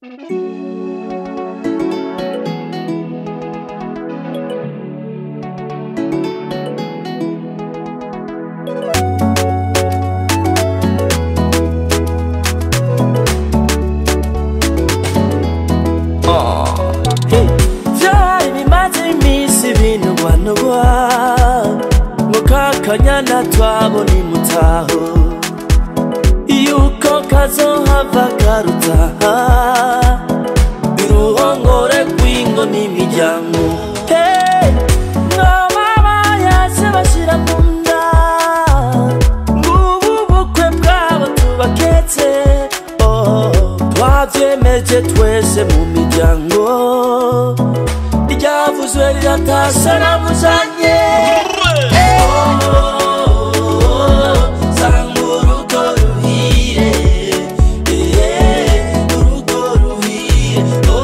byari bimaze iminsi binugwanugwa ngo kakanyana twabona imutaho yuko kazohava karutaha iruhongore rw'ingo n'imiryango Hey, mwaba bayaje bashira mu nda ngubu bukwe bwabo tubaketse oh, twavyemeje twese mu miryango iryavuzwe riratasa namujanye sanga urugo ruhire eh, urugo ruhire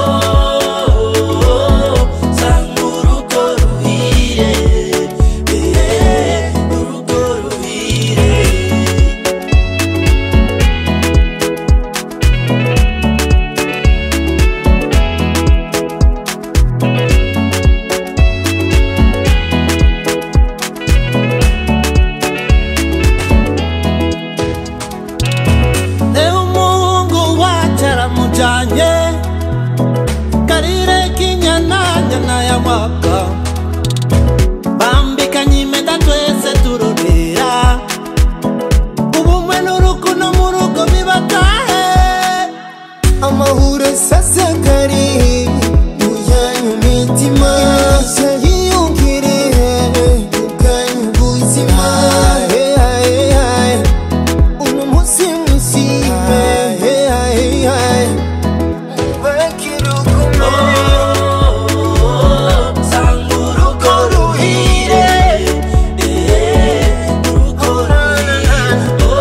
oh, sanga urugo ruhire eh, urugo ruhire ewe umuhungu wacu aramujyanye karire k'inyananyana ya mwaka bambikanye impeta twese turorera ubumwe n'urukundo mu rugo bibatahe amahoro sasagari muyanyu mitima yiyungire ubwanyu buzima uno munsi mwishime mubakire urukundo sanga urugo ruhire eh, urugo ruhire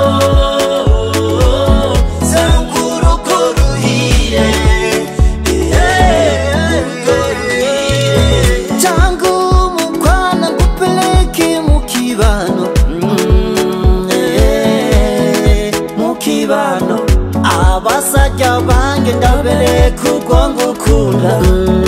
oh, sanga urugo ruhire eh, urugo ruhire tangu mukwana kupeleke mukibano Mm, eh, mu kibano abasajja bange ndabere kuko ngukunda